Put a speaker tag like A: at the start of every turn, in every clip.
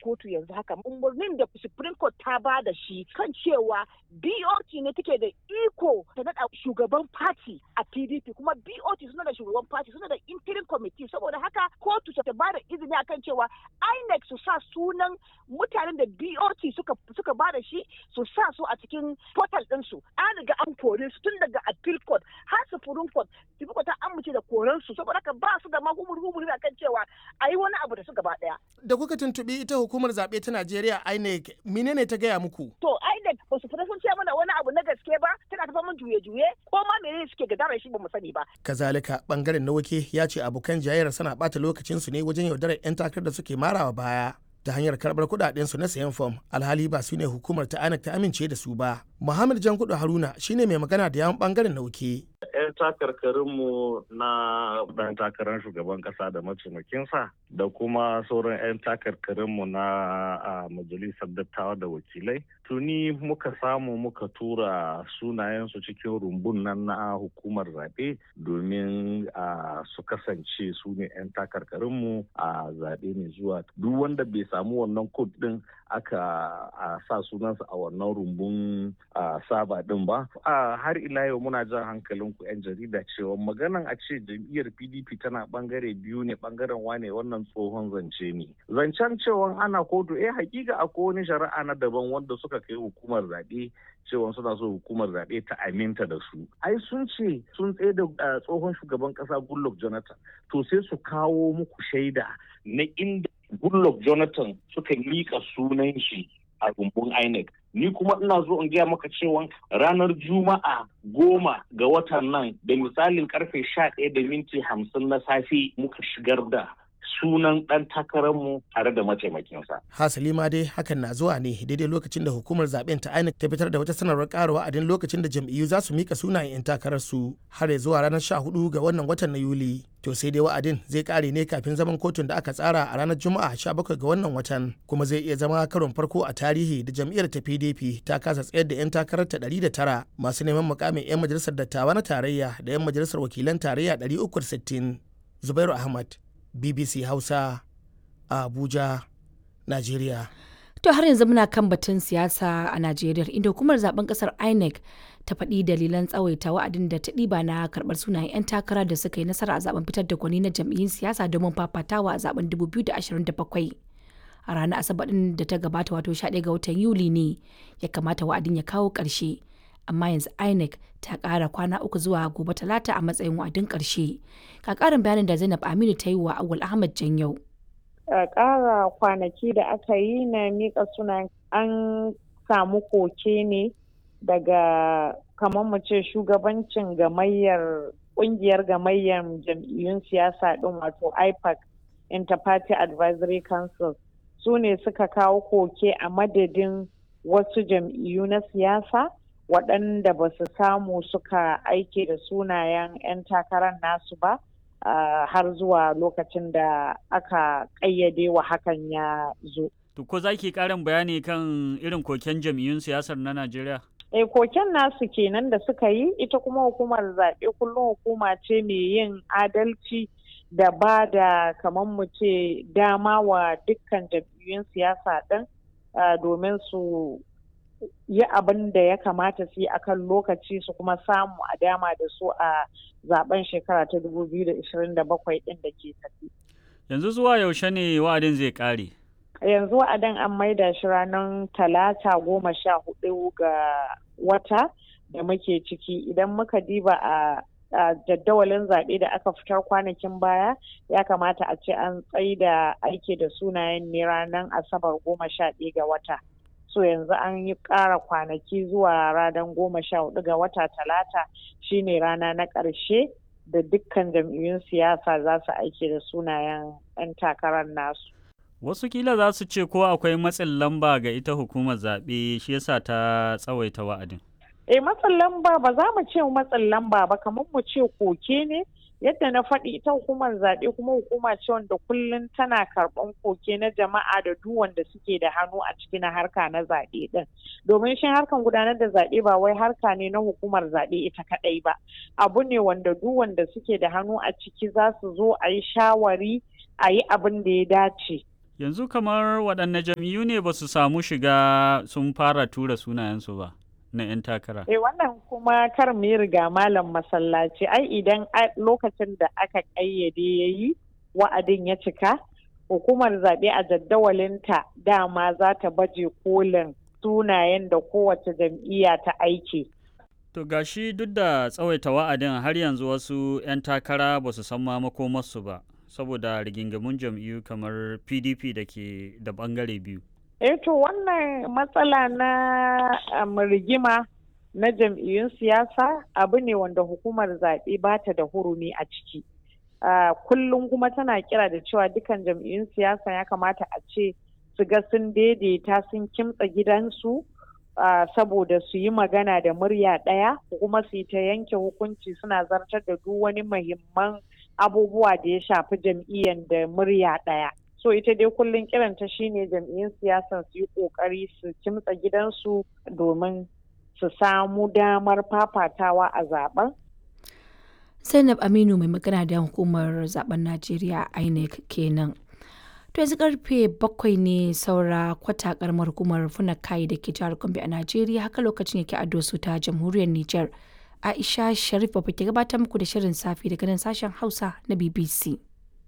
A: kotu yanzu haka umarnin da supreme court ta ba da shi kan cewa bot ne take da iko ta naɗa shugaban party a pdp kuma bot suna da shugaban party suna da interim committee saboda haka kotu ta ba da izini akan cewa inec su sa sunan mutanen da bot suka suka ba da shi su sa su a cikin portal ɗinsu an riga an kore su tun daga appeal court har supreme court supreme court ta amince da koren su saboda haka ba su da ma humur akan cewa a yi wani abu da su gaba ɗaya.
B: Da kuka tuntuɓi ita hukumar zaɓe ta Najeriya INEC menene ta gaya muku?
A: To INEC ba su fita sun ce mana wani abu na gaske ba tana tafa mun juye-juye ko ma menene suke gadara shi ba mu sani ba.
B: Kazalika bangaren na wake ya ce abokan jayayyar suna ɓata lokacin su ne wajen yaudarar 'yan takarar da suke marawa baya. ta hanyar karɓar kuɗaɗen su na sayan fom alhali ba su ne hukumar ta INEC ta amince da su ba. Muhammad Jankudu Haruna shine mai magana da yawan bangaren nauke.
C: 'yan takarkarinmu na ɗan takarar shugaban ƙasa da mataimakinsa da kuma sauran 'yan takarkarinmu na majalisar dattawa da wakilai tuni muka samu muka tura sunayensu cikin rumbun nan na hukumar zaɓe domin su kasance su ne 'yan takarkarinmu a zaɓe mai zuwa duk wanda bai samu wannan kod ɗin aka sa sunansa a wannan rumbun saba ɗin ba har ila yau muna jan hankalin ku 'yan jarida cewa maganan a ce jam'iyyar pdp tana bangare biyu ne bangaren wane wannan tsohon zance ne zancen cewa ana kotu eh hakika akwai wani shari'a na daban wanda suka kai hukumar zaɓe cewa suna so hukumar zaɓe ta aminta da su ai sun ce sun tsaye da tsohon shugaban ƙasa goodluck jonathan to sai su kawo muku shaida na inda goodluck jonathan suka miƙa sunan shi a rumbun INEC. Ni kuma ina zo in gaya maka cewa ranar Juma'a goma ga watan nan da misalin karfe sha ɗaya da minti hamsin na safe muka shigar da sunan ɗan takararmu tare da mataimakinsa.
B: Hasali ma dai hakan na zuwa ne daidai lokacin da hukumar zaben ta INEC ta fitar da wata sanarwar ƙara wa'adin lokacin da jam'iyyu za su mika sunayen 'yan takararsu har ya zuwa ranar 14 ga wannan watan na Yuli. To sai dai wa'adin zai ƙare ne kafin zaman kotun da aka tsara a ranar Juma'a 17 ga wannan watan kuma zai iya zama karon farko a tarihi da jam'iyyar ta PDP ta kasa tsayar da 'yan takarar ta 109 masu neman mukamin 'yan majalisar dattawa na tarayya da 'yan majalisar wakilan tarayya 360. Zubairu Ahmad, BBC Hausa a Abuja, Najeriya.
D: To har yanzu muna kan batun siyasa a Najeriya inda hukumar zaben kasar INEC ta faɗi dalilan tsawaita wa'adin da ta ɗiba na karɓar sunayen 'yan takara da suka yi nasara a zaben fitar da gwani na jam'iyyun siyasa domin fafatawa a zaben 2027. A ranar Asabar ɗin da ta gabata wato 11 ga watan Yuli ne ya kamata wa'adin ya kawo ƙarshe. Amma yanzu INEC ta ƙara kwana uku zuwa gobe talata a matsayin wa'adin ƙarshe. Ka ƙarin bayanin da Zainab Aminu ta yi wa Awul Ahmad Janyau.
E: ƙara kwanaki da aka yi na miƙa sunan an samu koke ne daga kamar mu ce shugabancin gamayyar ƙungiyar gamayyar jam'iyyun siyasa ɗin wato ipac interparty advisory council su ne suka kawo koke a madadin wasu jam'iyyu na siyasa waɗanda ba su samu suka aike da sunayen 'yan takarar nasu ba Uh, har zuwa lokacin da aka ƙayyade wa hakan ya zo.
F: To ko za ki ƙarin bayani kan irin koken jam'iyyun siyasar na Najeriya?
E: E koken nasu kenan da suka yi ita kuma hukumar zaɓe kullum hukuma ce mai yin adalci da ba da kamar mu ce dama wa dukkan jam'iyyun siyasa ɗin uh, domin su yi abin da ya kamata su yi akan lokaci su kuma samu a dama da su a zaben shekara ta 2027 din da ke tafi.
F: Yanzu zuwa yaushe ne wa'adin zai kare?
E: Yanzu wa'adin an maida shi ranar talata goma sha hudu ga wata da muke ciki idan muka diba a a jadawalin zaɓe da aka fitar kwanakin baya ya kamata a ce an tsaida aiki da sunayen ne ranar asabar goma sha ɗaya ga wata. so yanzu an yi ƙara kwanaki zuwa ranar goma sha hudu ga wata talata shine rana na ƙarshe da dukkan jam'iyyun siyasa za su aiki da sunayen 'yan takarar nasu.
F: Wasu kila za su ce ko akwai matsin lamba ga ita hukumar zaɓe shi yasa ta tsawaita wa'adin.
E: Eh matsin lamba ba za mu ce matsin lamba ba kamar mu ce koke ne yadda na faɗi ita hukumar zaɓe kuma hukuma ce wanda kullum tana karɓan koke na jama'a da duk wanda suke da hannu a ciki na harka na zaɓe ɗin domin shi harkan gudanar da zaɓe ba wai harka ne na hukumar zaɓe ita kaɗai ba abu ne wanda duk wanda suke da hannu a ciki za su zo a yi shawari a yi abin da ya dace
F: Yanzu kamar waɗanne jam'iyyu ne ba su samu shiga sun fara tura sunayensu ba na 'yan takara.
E: Eh wannan kuma kar mu yi riga malam masallaci ai idan lokacin da aka ƙayyade ya yi wa'adin ya cika hukumar zaɓe a jaddawalinta dama za ta baje kolin sunayen da kowace jam'iyya ta aiki.
F: To gashi duk da tsawaita wa'adin har yanzu wasu 'yan takara ba su san ma makomarsu ba saboda rigingamun jam'iyyu kamar PDP da ke da bangare biyu.
E: Eh to wannan matsala na um, rigima na jam'iyyun siyasa abu ne wanda hukumar zaɓe ba ta da hurumi a ciki. Uh, kullum kuma tana kira da cewa dukan jam'iyyun siyasa ya kamata a ce su ga sun daidaita sun kimtsa gidansu uh, saboda su yi magana da murya ɗaya kuma su yi ta yanke hukunci suna zartar da duk wani muhimman abubuwa da ya shafi jam'iyyar da murya ɗaya. so ita dai kullum kiranta shine jam'iyyun siyasan su yi kokari su kimtsa gidansu domin su samu damar fafatawa a zaben
D: zainab aminu mai magana da hukumar zaben najeriya inec kenan to yanzu karfe bakwai ne saura kwata karamar hukumar funakai da ke jihar gombe a najeriya haka lokacin yake ado su ta jamhuriyar niger aisha sharif ba ke gabatar muku da shirin safi daga nan sashen hausa na bbc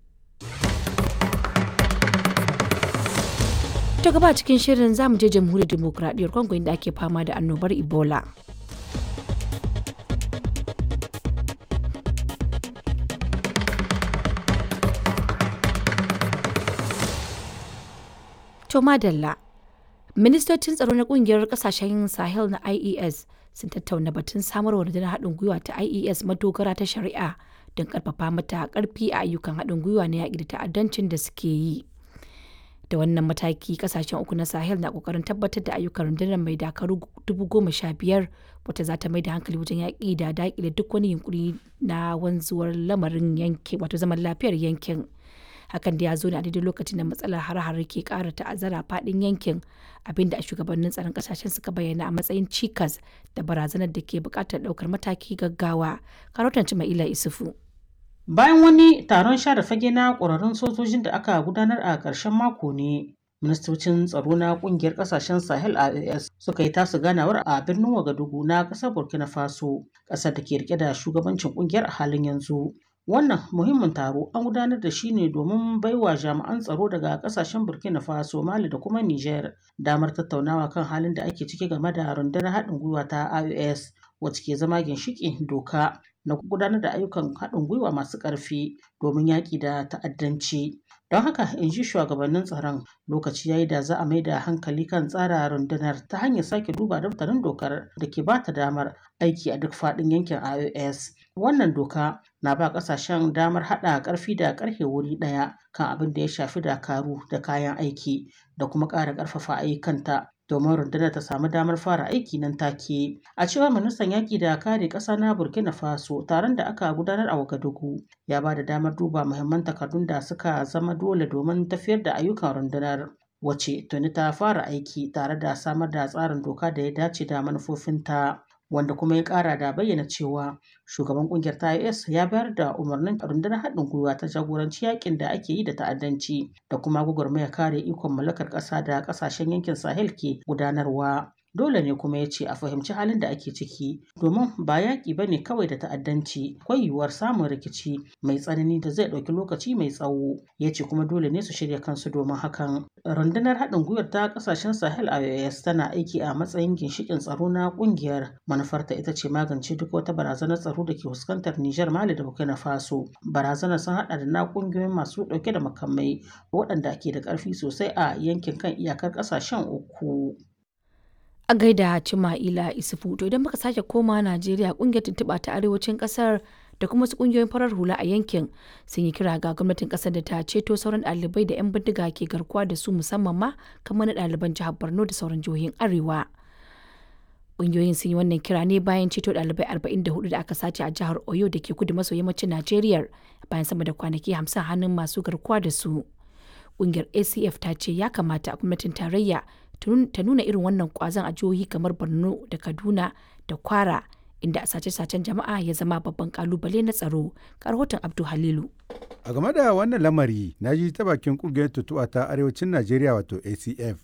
D: ta gaba cikin shirin zamu je jamhuriyar demokuraɗiyyar congo inda ake fama da annobar ebola to madalla ministocin tsaro na kungiyar kasashen sahel na ies sun tattauna batun samarwa rundunar haɗin gwiwa ta ies madogara ta shari'a don karfafa mata karfi a ayyukan haɗin gwiwa na yaƙi da ta'addancin da suke yi da wannan mataki kasashen uku na sahel na kokarin tabbatar da ayyukan rundunar mai dakaru dubu goma sha biyar wata za ta mai da hankali wajen yaƙi da daƙile duk wani yunkuri na wanzuwar lamarin yankin wato zaman lafiyar yankin hakan da ya zo ne a daidai lokacin da matsalar har-har ke ƙara ta'azzara faɗin yankin abinda a shugabannin tsaron ƙasashen suka bayyana a matsayin cikas da barazanar da ke buƙatar ɗaukar mataki gaggawa karotan ila isufu
G: Bayan wani taron share fage na ƙwararrun sojojin da aka gudanar a ƙarshen mako ne, ministocin tsaro na ƙungiyar ƙasashen Sahel AES suka yi tasu ganawar a birnin Wagadugu na ƙasar Burkina Faso, ƙasar da ke rike da shugabancin ƙungiyar a halin yanzu. Wannan muhimmin taro an gudanar da shi ne domin baiwa jami'an tsaro daga ƙasashen Burkina Faso, Mali da kuma Niger damar tattaunawa kan halin da ake ciki game da rundunar haɗin gwiwa ta AES wacce ke zama ginshiƙin doka na gudanar da ayyukan haɗin gwiwa masu ƙarfi domin yaƙi da ta'addanci. Don haka in ji shugabannin tsaron lokaci yayi da za a mai da hankali kan tsara rundunar ta hanyar sake duba daftarin dokar da ke ba ta damar aiki a duk faɗin yankin IOS. Wannan doka na ba ƙasashen damar haɗa ƙarfi da ƙarfe wuri ɗaya kan abin da ya shafi dakaru da kayan aiki da kuma ƙara ƙarfafa ayyukanta domin rundunar ta samu damar fara aiki nan take. A cewar ministan yaƙi da kare ƙasa na Burkina Faso taron da aka gudanar a Wagadugu ya ba da damar duba muhimman takardun da suka zama dole domin tafiyar da ayyukan rundunar. Wace tuni ta fara aiki tare da samar da tsarin doka da ya dace da manufofinta. wanda kuma ya kara da bayyana cewa shugaban kungiyar ta IS ya bayar da umarnin rundunar haɗin gwiwa ta jagoranci yakin da ake yi da ta'addanci da kuma gwagwarmaya kare ikon mallakar ƙasa da ƙasashen yankin Sahel ke gudanarwa. Dole ne kuma ya ce a fahimci halin da ake ciki domin ba yaƙi ba ne kawai da ta'addanci akwai yiwuwar samun rikici mai tsanani da zai ɗauki lokaci mai tsawo ya ce kuma dole ne su shirya kansu domin hakan. Rundunar haɗin gwiwar ta ƙasashen Sahel IOS tana aiki a matsayin ginshiƙin tsaro na ƙungiyar manufarta ita ce magance duk wata barazanar tsaro da ke fuskantar Nijar Mali da Burkina Faso. Barazanar sun haɗa da na ƙungiyoyin masu ɗauke da makamai waɗanda ke da ƙarfi sosai a yankin kan iyakar ƙasashen uku.
D: a gaida Cima'ila Isufu to idan muka sake koma Najeriya kungiyar tuntuɓa ta arewacin ƙasar da kuma wasu kungiyoyin farar hula a yankin sun yi kira ga gwamnatin ƙasar da ta ceto sauran ɗalibai da 'yan bindiga ke garkuwa da su musamman ma kamar na ɗaliban jihar Borno da sauran jihohin Arewa. Kungiyoyin sun yi wannan kira ne bayan ceto ɗalibai 44 da aka sace a jihar Oyo da ke kudu maso yammacin Najeriya bayan sama da kwanaki 50 hannun masu garkuwa da su. Kungiyar ACF ta ce ya kamata gwamnatin tarayya ta nuna irin wannan kwazon a jihohi kamar borno da kaduna da kwara inda sace-sacen jama'a ya zama babban kalubale na tsaro. Ga rahoton Abdu Halilu.
H: A game da wannan lamari, na ji ta bakin kungiyar tutuwa ta arewacin Najeriya wato ACF